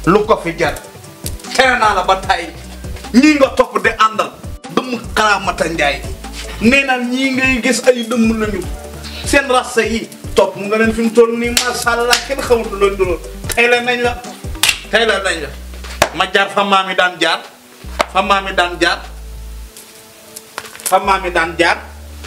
lu ko fi jar tere naa la ba tay ñii nga topp di àndal dëmm karaamata njaay nee na ñii ngay gis ay dëmm lañu seen rasta yi topp mu nga leen fi mu toll nii macha allah kenn xamatu loolu du loolu tey la nañ la tey la nañ la ma jaar fa maam yi daan jaar fa maam yi daan jaar fa maam yi daan jaar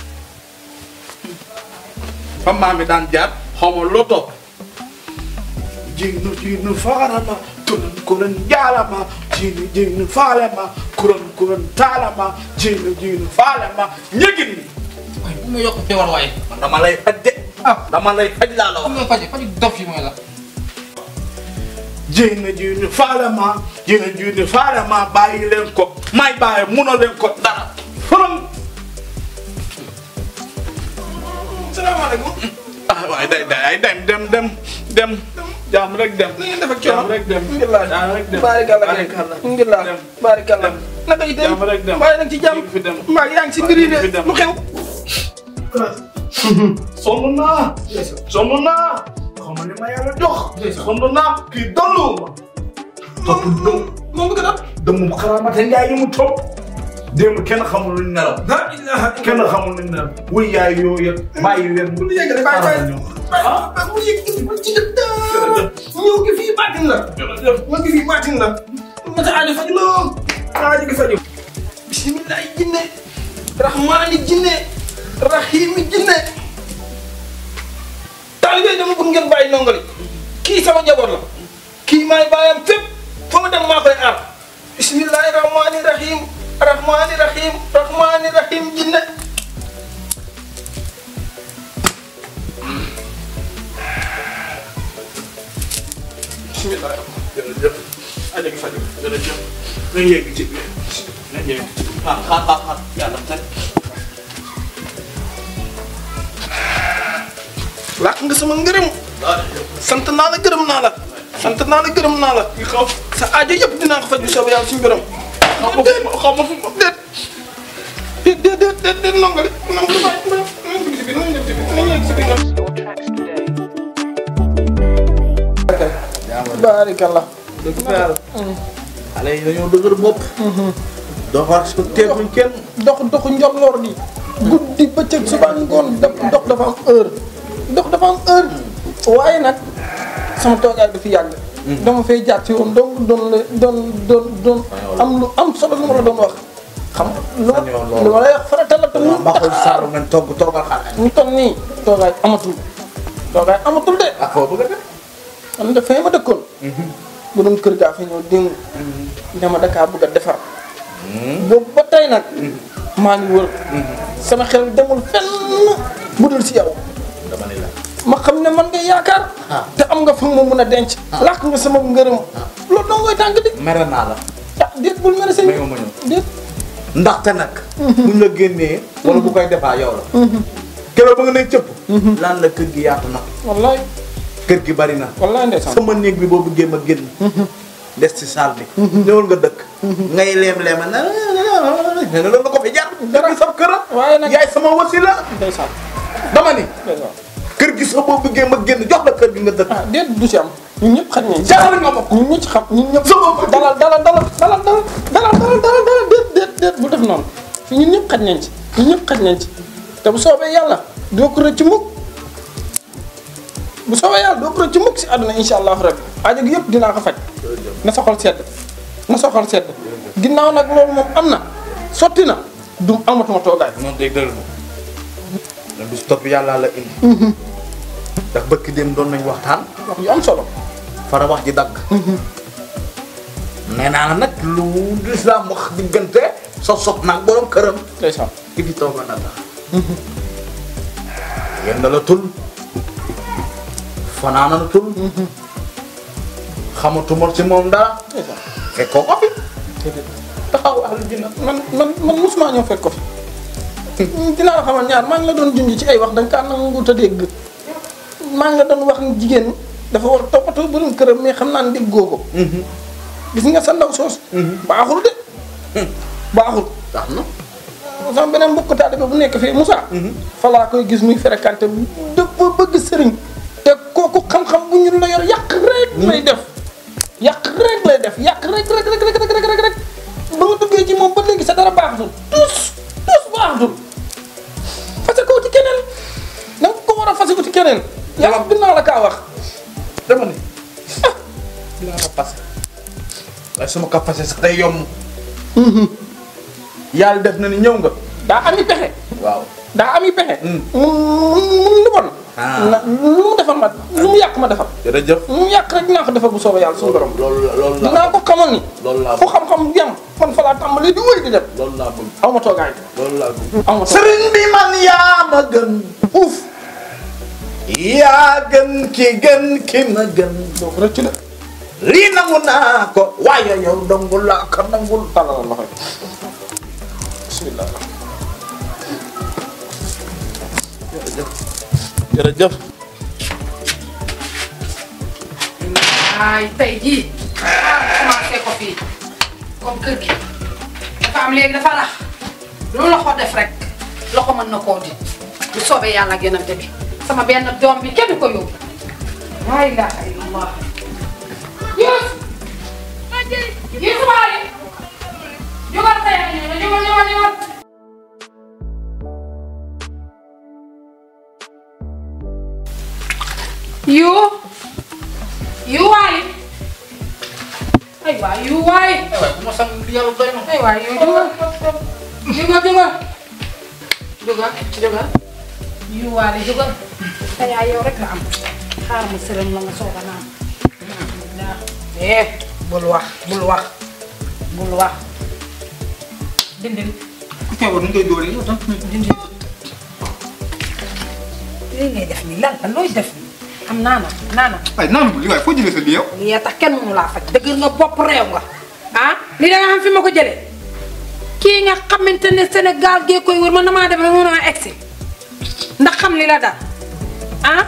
fa maam yi daan jaar xaw ma loo topp jignu jignu faarama kuran kuran jaalama jignu jignu faalama kuran kuran taalama jignu jignu faalama ñëgin ni waaye bu ma yokk feebar waaye. man dama lay faj de ah dama lay faj laa la xam wax nga faj faj dof yi mooy la. jignu jignu faalama jignu jignu faalama bàyyi leen ko may bàyyi munoo leen ko dara furam salaamaaleykum. ah waaye day day ay dem dem dem dem jaam rek dem na ngeen def ak jaam coono. rek dem alhamdulilah jaam rek dem baarikàlla Baarikàlla. alhamdulilah Dem. baarikàlla. Dem. naka yi dem Jàmm rek dem. waaye nag ci jàmm. Ñu ngi fi dem. mbaa yaa ngi si mbir yi Ñu ngi fi de dem. lu xew. sonn naa sonn naa xam nga li ma yàlla jox sonn naa kii dollu ma topp dëm moom bëgg na. dëmm xaraamate njaay yi mu topp démb kenn xamul luñ nelaw la ilaha kenn xamul luñ nelaw wuy yaay yooyu bàyyi leen bu lu yëg rek bàyyi bàyyi bàyyi bu yëg bu ci dëkk ñëw gi fii baatin la. ñëw gi fii baatin la. ma sa aajo faju loo. aajo gi faju. bisimilahi jinne. rahmaani jinne. rahimi jinne. taalibe dama bëgg ngeen bàyyi nongoli. kii sama njaboot la. kii maay bàyyam fépp. fa ma dem maa koy aar. bisimilahi rahmaani rahim. rahmaani rahim. rahmaani rahim jinne. bisimilah. jërëjëf aja gi faju jërëjëf nañ yegg ci biir nañ yegg ci biir xaar xaar xaar xaar yàlla tey làq nga sama ngërëm sant naa la gërëm naa la sant naa la gërëm naa la ki xaw sa aajo yëpp dinaa ko faj bu soobee yàlla suñu borom xaw ma fu xaw ma fu ma déet déet déet déet déet déet nongale nongale bàyyi bàyyi nañ dugg si biir nañ def si biir nañ yegg si biir baarikallah dëgg fa yàlla xale yi dañoo dëgër bopp doo ko respecté buñ kenn dox doxu njolloor di guddi bëccëg suba ngoon dox dox dafa am heure dox dafa am heure waaye nag sama toogaay du fi yàgg dama fay jaar ci woon donc doon la doon doon doon am lu am solo lu ma la doon wax xam nga lu ma lu ma lay wax farata la te mu mbaxul saaru ngeen togg toggal xale mu toll nii toogaay amatul toogaay amatul de ak foo bëgg a def man de fee ma dëkkoon bu doon kër gaa fa ñëw démb dama dakaa bëgg a defar boobu ba tey nag maa ngi wër sama xel demul fenn bu dul si yow dama ne la ma xam ne man nga yaakaar te am nga fa ma mun a denc làq nga sama ngërëm loolu doo ngoy tànk di mere naa la ah déet bul mere sëñ May ma ma ñëw. déet ndaxte nag buñ la génnee wala bu koy defaa yow la keroog ba nga ne cëpp laan la kër gi yaatu na wallaay kër gi bari na wallaay ndeysaan sama néeg bi boo bëggee ma génn des ci salle bi ñëwal nga dëkk ngay leem-leema na ne na loolu la ko fi jar kër gi sama kër waaye nag yaay sama wasila ndeysaan dama ni ndeysaan kër gi sax boo bëggee ma génn jox la kër gi nga dëkk ah déet du si am ñun ñëpp xaj nañ jaar nga ma ko ñun ñëpp xam ñun ñëpp Sama bopp. dalal dalal dalal dalal dalal dalal dalal dalal dalal déet déet déet bu def noonu fi ñun ñëpp xaj nañ ci ñun ñëpp xaj nañ ci te bu soobee yàlla doo ko rëcc mukk bu soobee yàlla doo ko rëcc mukk si àdduna insha allahu rabbi aajo gi yëpp dinaa ko faj na sa xol sedd na sa xol sedd ginnaaw nag loolu moom am na sotti na du amatuma toogaay noonu day dëgg na bis topp yàlla la indi ndax bëkk dem doon nañ waxtaan wax yu am solo fara wax ji dagg nee naa la nag lu lislaam wax diggante so sob naag borom këram ndeysaan ki fi tooga na tax yenn la tul fanaana la tul xamatuma ci moom dara ndeysaan fekkoo ko fi déedéet taxaw ahlu jinna man man man mosuma ñëw fekk ko fi dinaa la xamal ñaar maa ngi la doon junj ci ay wax da nga kaa nangu te dégg maa ngi la doon wax ni jigéen dafa war a toppatoo borom këram mais xam naa ne déggoo ko. gis nga sa ndaw soos. baaxul de. baaxul. tax na sama beneen mbokk taalibe bu nekk fii Moussa. fa laa koy gis muy fréquenté dafa bëgg sëriñ. te kooku xam-xam bu ñu la yor yàq rek lay def. yàq rek lay def yàq rek rek rek rek rek rek rek ba nga duggee ci moom ba léegi sa dara baaxatul tous tous baaxatul fase ko ci keneen da nga ko war a fase ko ci keneen yàlla bi naa la kaa wax dama ne dinaa la passé waaye su ma ko passé sax day yomb yàlla def na ni ñëw nga daa ami pexe waaw daa ami pexe Mm. mun mun lu bon Ah. na lu mu defar ma lu mu yàq ma defar jërëjëf lu mu yàq rek dinaa ko defar bu soobee yàlla suñu borom loolu la loolu laa dinaa ko xamal ni loolu laa fu xam-xam yam man fa laa tàmbalee di wéy di dem loolu laa bëgg aw ma toogaay loolu laa bëgg aw ma toogaay sëriñ bi man yaa ma gën uuf yaa gën ki gën ki ma gën doo ko rëcc de lii nangu naa ko waaye yow dongul laa ko nangul tàllal loxo yi bismillah jërëjëf ay tey jii commencé ko fii comme kër gi dafa am léegi dafa rax lu loxo def rek loxo mën na koo di bu soobee yàlla ak yonante bi sama benn doom bi kenn du ko yóbbu laa ilaaha illallah yus yus baali jógal tey jógal jógal jógal yu yu waay ay waay yu waay waaye bu ma sang yàlla doy na ay waay yu jógal jógal jógal jógal jógal yu waale jógal te yaa yow rek la am xaar ma sërëm la nga soog a naan eh bul wax bul wax bul wax dindil ku feebar nu ngay dóoree yow tam dindil lii ngay def nii lan la looy def nii am naana naana ay naan li waaye foo jëlee sa lii yow. lii tax kenn mënu laa faj dëgg nga bopp réew nga ah li da nga xam fi ma ko jëlee kii nga xamante ne Sénégal gee koy wër man damaa dem rek mën a egsi ndax xam li la dal ah.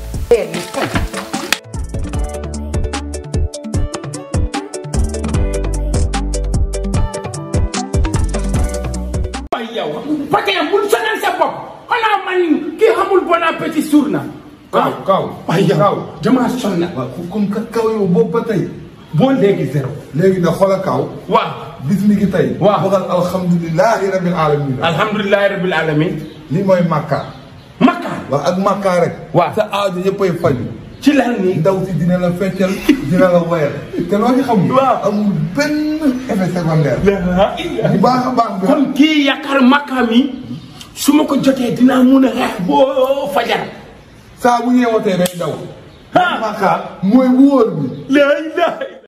ay yow Fatia bul sonal sa bopp xanaa man kii xamul bon appétit suur na. Kaaw Kaaw. ay yow Kaaw. damaa sonn. waaw comme que Kaaw yow boobu ba tey. boo léegi zéro. léegi nag xoolal Kaaw. waaw bis mi ngi tey. Waaw. waxal alhamdulilahi rabil alamin. alhamdulilah rabil alamin lii mooy Makka. Makka waaw ak Makka rek. Waaw. sa aajo yëppay faju. ci lan nii. ndaw si dina la feccal dina la woyal. te loo ci xamul. Waaw. amul benn effet secondaire. la bu baax a baax bi. kon kii yaakaar Makka mi su ma ko jotee dinaa mun a xeex boo fajar. saa bu yeewatee day daw. ah Makka mooy wóor bi. la ilaha